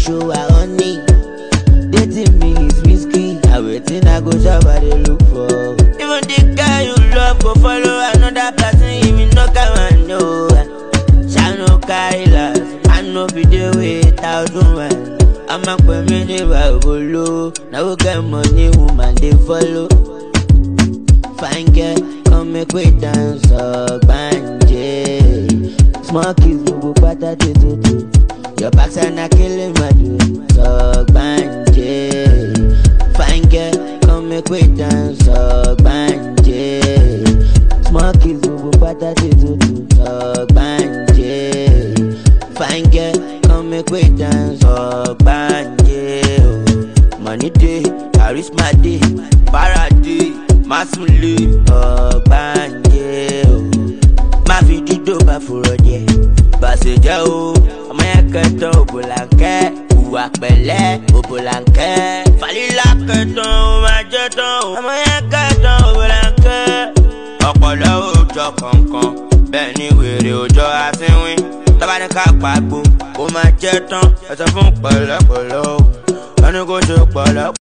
show her honey. Dating me is risky. I waiting, I go shop, I dey look for. Even the guy you love go follow another person, even no come and know. Shall no carry last, I know be the without woman. I'ma put me the Bible Now we get money, woman they follow. Fine girl, come make we dance up banje. Small kids, gbogbo pátá tututu. Your backside na killing my dude. So banje. Fine girl, come make we dance up banje. Small kids, gbogbo pátá tututu. So banje. Fine girl, come make we dance up banje. Oh. Money day, charisma day, para day, masunle ọgbanje o. Má fi dídò bá fòrò díẹ̀, bàṣẹ jẹ́ o. Ọmọ yẹn kẹtàn òbòlànkẹ́, ìwà pẹ̀lẹ́ òbòlànkẹ́. Fàlílà kẹtàn ó máa jẹ́ tán o. Ọmọ yẹn kẹtàn òbòlànkẹ́. Ọ̀pọ̀lọ́ òòjọ́ kọ̀ọ̀kan, bẹ́ẹ̀ ni wèrè òòjọ́ àsínwín. Tọ́ba ní ká pàgbó, ó máa jẹ́ tán. Ẹ sọ fún pẹ̀lẹ́pẹ̀lẹ́ o, ẹni kò ṣe pẹ̀lẹ́.